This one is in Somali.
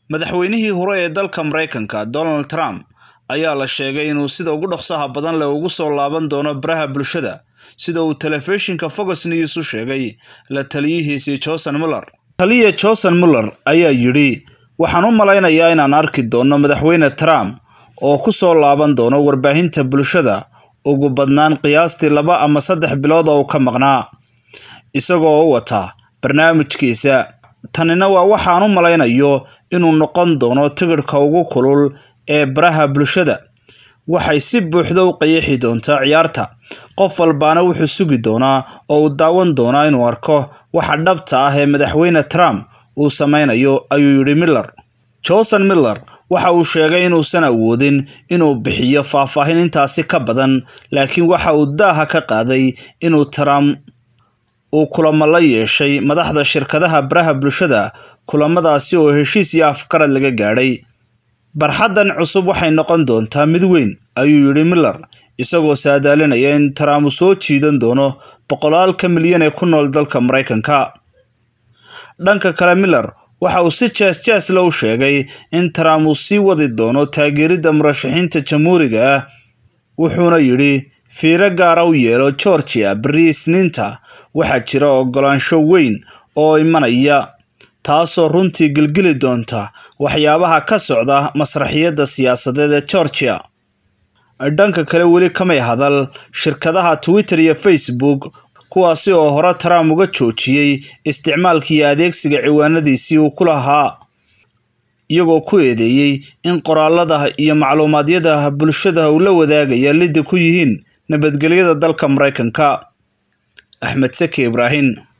madaxweynihii hore ee dalka maraykanka donald trump ayaa la sheegay inuu sida ugu dhaqsaha badan leh ugu soo laaban doono baraha bulshada sida uu telefishinka fox news u sheegay la taliyihiisii johnson muller taliya johnson muller ayaa yidhi waxaan u malaynayaa inaan arki doono madaxweyne trump oo ku soo laaban doono warbaahinta bulshada ugu badnaan qiyaastii laba ama saddex bilood oo uu ka maqnaa isagoo u wata barnaamijkiisa tanina waa waxaan u malaynayo inuu noqon doono tigidhka ugu kulul ee baraha bulshada waxay si buuxda u qayaxi doontaa ciyaarta qof walbaana wuxuu sugi doonaa oo uu daawan doonaa inuu arko waxa dhabta ah ee madaxweyne trump uu sameynayo ayuu yidhi miller johnson miller waxa uu sheegay inuusan awoodin inuu bixiyo faahfaahin intaasi ka badan laakiin waxa uu daaha ka qaaday inuu trump uu kulamo la yeeshay madaxda shirkadaha baraha bulshada kulamadaasi oo heshiis iyo afgarad laga gaadhay barxaddan cusub waxay noqon doontaa mid weyn ayuu yidhi miller isagoo saadaalinaya in trump uu soo jiidan doono boqolaalka milyan ee ku nool dalka maraykanka dhanka kale miller waxa uu si jees jeesle u sheegay in trump uu sii wadi doono taageeridda murashaxiinta jamhuuriga ah wuxuuna yidhi fiiro gaara u yeelo georgia beri isniinta waxaa jira ogolaansho weyn oo imanaya taasoo runtii gilgili doonta waxyaabaha ka socda masraxiyadda siyaasadeed ee georgia dhanka kale weli kamay hadal shirkadaha twitter iyo facebook kuwaasi oo hore trump uga joojiyey isticmaalka iyo adeegsiga ciwaanadiisii uu ku lahaa iyagoo ku eedeeyey in qoraalada iyo macluumaadyada bulshada uu la wadaagaya lidda ku yihiin nabadgelyada dalka maraykanka axmed saki ibraahim